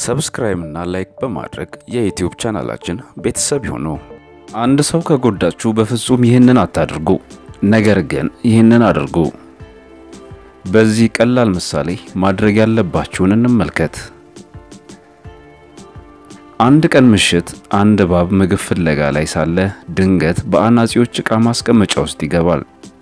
ሰብስክራይብ እና ላይክ በማድረግ የዩቲዩብ ቻናላችን ቤተሰብ ይሁኑ። አንድ ሰው ከጎዳችሁ በፍጹም ይህንን አታድርጉ፣ ነገር ግን ይህንን አድርጉ። በዚህ ቀላል ምሳሌ ማድረግ ያለባችሁን እንመልከት። አንድ ቀን ምሽት አንድ እባብ ምግብ ፍለጋ ላይ ሳለ ድንገት በአናጺዎች ዕቃ ማስቀመጫ ውስጥ ይገባል።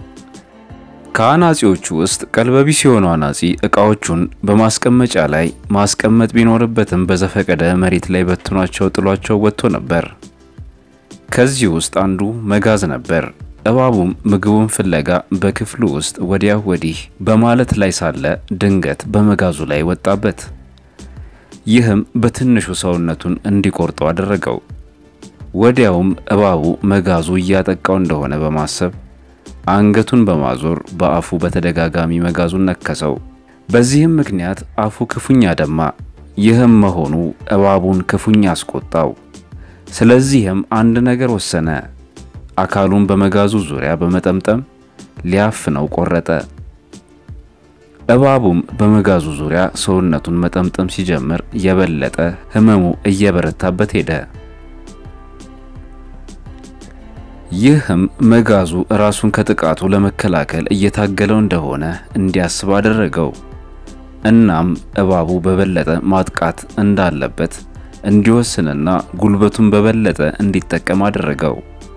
ከአናጺዎቹ ውስጥ ቀልበቢስ የሆነው አናጺ ዕቃዎቹን በማስቀመጫ ላይ ማስቀመጥ ቢኖርበትም በዘፈቀደ መሬት ላይ በትኗቸው ጥሏቸው ወጥቶ ነበር። ከዚህ ውስጥ አንዱ መጋዝ ነበር። እባቡም ምግቡን ፍለጋ በክፍሉ ውስጥ ወዲያ ወዲህ በማለት ላይ ሳለ ድንገት በመጋዙ ላይ ወጣበት። ይህም በትንሹ ሰውነቱን እንዲቆርጠው አደረገው። ወዲያውም እባቡ መጋዙ እያጠቃው እንደሆነ በማሰብ አንገቱን በማዞር በአፉ በተደጋጋሚ መጋዙን ነከሰው። በዚህም ምክንያት አፉ ክፉኛ ደማ። ይህም መሆኑ እባቡን ክፉኛ አስቆጣው። ስለዚህም አንድ ነገር ወሰነ። አካሉን በመጋዙ ዙሪያ በመጠምጠም ሊያፍነው ቆረጠ። እባቡም በመጋዙ ዙሪያ ሰውነቱን መጠምጠም ሲጀምር የበለጠ ሕመሙ እየበረታበት ሄደ። ይህም መጋዙ ራሱን ከጥቃቱ ለመከላከል እየታገለው እንደሆነ እንዲያስብ አደረገው። እናም እባቡ በበለጠ ማጥቃት እንዳለበት እንዲወስንና ጉልበቱን በበለጠ እንዲጠቀም አደረገው።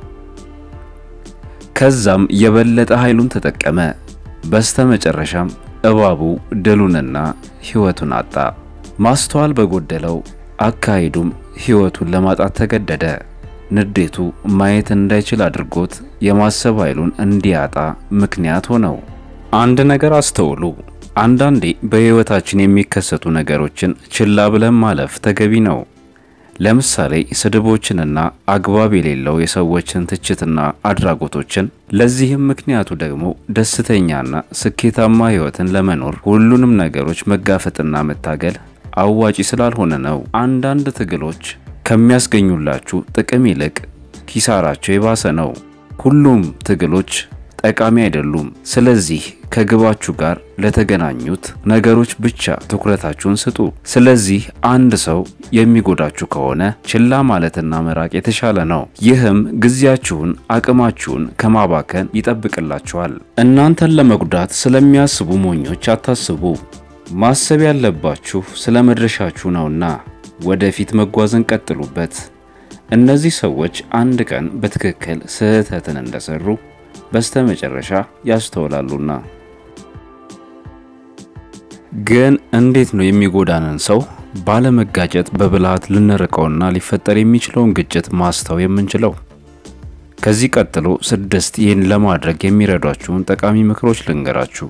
ከዛም የበለጠ ኃይሉን ተጠቀመ። በስተመጨረሻም እባቡ ድሉንና ሕይወቱን አጣ። ማስተዋል በጎደለው አካሄዱም ሕይወቱን ለማጣት ተገደደ። ንዴቱ ማየት እንዳይችል አድርጎት የማሰብ ኃይሉን እንዲያጣ ምክንያት ሆነው። አንድ ነገር አስተውሉ። አንዳንዴ በሕይወታችን የሚከሰቱ ነገሮችን ችላ ብለን ማለፍ ተገቢ ነው። ለምሳሌ ስድቦችንና አግባብ የሌለው የሰዎችን ትችትና አድራጎቶችን። ለዚህም ምክንያቱ ደግሞ ደስተኛና ስኬታማ ሕይወትን ለመኖር ሁሉንም ነገሮች መጋፈጥና መታገል አዋጪ ስላልሆነ ነው። አንዳንድ ትግሎች ከሚያስገኙላችሁ ጥቅም ይልቅ ኪሳራቸው የባሰ ነው። ሁሉም ትግሎች ጠቃሚ አይደሉም። ስለዚህ ከግባችሁ ጋር ለተገናኙት ነገሮች ብቻ ትኩረታችሁን ስጡ። ስለዚህ አንድ ሰው የሚጎዳችሁ ከሆነ ችላ ማለትና መራቅ የተሻለ ነው። ይህም ጊዜያችሁን፣ አቅማችሁን ከማባከን ይጠብቅላችኋል። እናንተን ለመጉዳት ስለሚያስቡ ሞኞች አታስቡ። ማሰብ ያለባችሁ ስለ መድረሻችሁ ነውና ወደፊት መጓዝን ቀጥሉበት። እነዚህ ሰዎች አንድ ቀን በትክክል ስህተትን እንደሰሩ በስተመጨረሻ ያስተውላሉና። ግን እንዴት ነው የሚጎዳንን ሰው ባለመጋጨት በብልሃት ልንርቀውና ሊፈጠር የሚችለውን ግጭት ማስተው የምንችለው? ከዚህ ቀጥሎ ስድስት ይህን ለማድረግ የሚረዷችሁን ጠቃሚ ምክሮች ልንገራችሁ።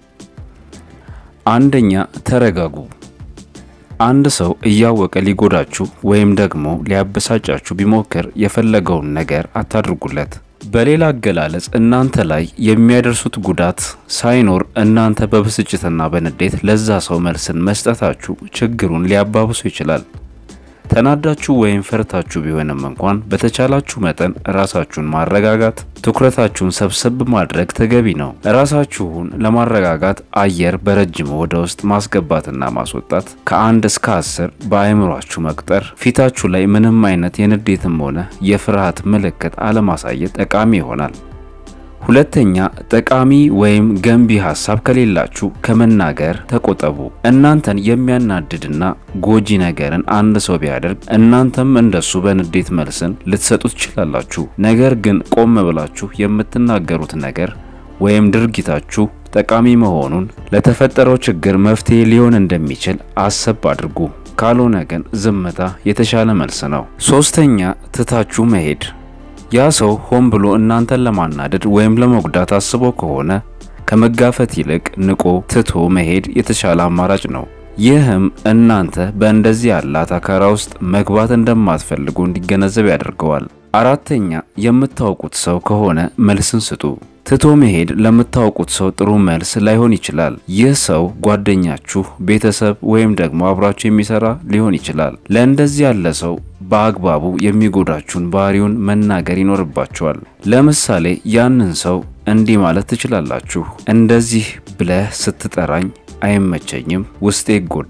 አንደኛ፣ ተረጋጉ። አንድ ሰው እያወቀ ሊጎዳችሁ ወይም ደግሞ ሊያበሳጫችሁ ቢሞክር የፈለገውን ነገር አታድርጉለት። በሌላ አገላለጽ እናንተ ላይ የሚያደርሱት ጉዳት ሳይኖር እናንተ በብስጭትና በንዴት ለዛ ሰው መልስን መስጠታችሁ ችግሩን ሊያባብሱ ይችላል። ተናዳችሁ ወይም ፈርታችሁ ቢሆንም እንኳን በተቻላችሁ መጠን ራሳችሁን ማረጋጋት፣ ትኩረታችሁን ሰብሰብ ማድረግ ተገቢ ነው። ራሳችሁን ለማረጋጋት አየር በረጅሙ ወደ ውስጥ ማስገባትና ማስወጣት፣ ከአንድ እስከ አስር በአእምሯችሁ መቁጠር፣ ፊታችሁ ላይ ምንም አይነት የንዴትም ሆነ የፍርሃት ምልክት አለማሳየት ጠቃሚ ይሆናል። ሁለተኛ፣ ጠቃሚ ወይም ገንቢ ሀሳብ ከሌላችሁ ከመናገር ተቆጠቡ። እናንተን የሚያናድድና ጎጂ ነገርን አንድ ሰው ቢያደርግ እናንተም እንደሱ በንዴት መልስን ልትሰጡ ትችላላችሁ። ነገር ግን ቆም ብላችሁ የምትናገሩት ነገር ወይም ድርጊታችሁ ጠቃሚ መሆኑን፣ ለተፈጠረው ችግር መፍትሄ ሊሆን እንደሚችል አሰብ አድርጉ። ካልሆነ ግን ዝምታ የተሻለ መልስ ነው። ሶስተኛ፣ ትታችሁ መሄድ ያ ሰው ሆን ብሎ እናንተን ለማናደድ ወይም ለመጉዳት አስቦ ከሆነ ከመጋፈት ይልቅ ንቆ ትቶ መሄድ የተሻለ አማራጭ ነው። ይህም እናንተ በእንደዚህ ያለ አታካራ ውስጥ መግባት እንደማትፈልጉ እንዲገነዘብ ያደርገዋል። አራተኛ የምታውቁት ሰው ከሆነ መልስን ስጡ። ትቶ መሄድ ለምታውቁት ሰው ጥሩ መልስ ላይሆን ይችላል። ይህ ሰው ጓደኛችሁ፣ ቤተሰብ ወይም ደግሞ አብራችሁ የሚሰራ ሊሆን ይችላል። ለእንደዚህ ያለ ሰው በአግባቡ የሚጎዳችሁን ባህሪውን መናገር ይኖርባችኋል። ለምሳሌ ያንን ሰው እንዲህ ማለት ትችላላችሁ። እንደዚህ ብለህ ስትጠራኝ አይመቸኝም፣ ውስጤ ይጎዳል፣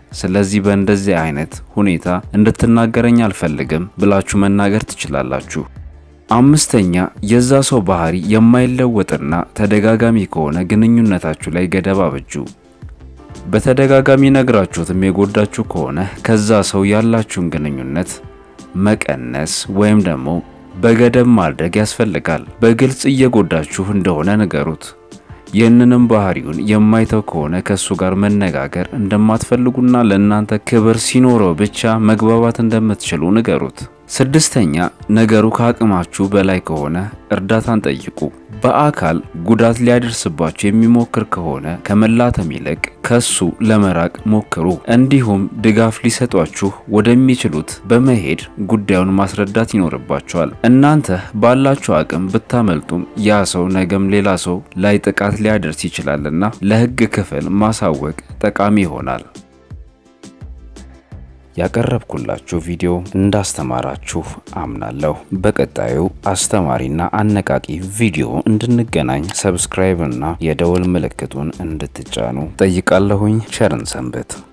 ስለዚህ በእንደዚህ አይነት ሁኔታ እንድትናገረኝ አልፈልግም ብላችሁ መናገር ትችላላችሁ። አምስተኛ የዛ ሰው ባህሪ የማይለወጥና ተደጋጋሚ ከሆነ ግንኙነታችሁ ላይ ገደብ አበጁ። በተደጋጋሚ ነግራችሁትም የጎዳችሁ ከሆነ ከዛ ሰው ያላችሁን ግንኙነት መቀነስ ወይም ደግሞ በገደብ ማድረግ ያስፈልጋል። በግልጽ እየጎዳችሁ እንደሆነ ንገሩት። ይህንንም ባህሪውን የማይተው ከሆነ ከእሱ ጋር መነጋገር እንደማትፈልጉና ለእናንተ ክብር ሲኖረው ብቻ መግባባት እንደምትችሉ ንገሩት። ስድስተኛ ነገሩ ከአቅማችሁ በላይ ከሆነ እርዳታን ጠይቁ። በአካል ጉዳት ሊያደርስባችሁ የሚሞክር ከሆነ ከመላተም ይልቅ ከሱ ለመራቅ ሞክሩ። እንዲሁም ድጋፍ ሊሰጧችሁ ወደሚችሉት በመሄድ ጉዳዩን ማስረዳት ይኖርባቸዋል። እናንተ ባላችሁ አቅም ብታመልጡም ያ ሰው ነገም ሌላ ሰው ላይ ጥቃት ሊያደርስ ይችላልና ለሕግ ክፍል ማሳወቅ ጠቃሚ ይሆናል። ያቀረብኩላችሁ ቪዲዮ እንዳስተማራችሁ አምናለሁ። በቀጣዩ አስተማሪና አነቃቂ ቪዲዮ እንድንገናኝ ሰብስክራይብ እና የደወል ምልክቱን እንድትጫኑ ጠይቃለሁኝ። ቸርን ሰንብት።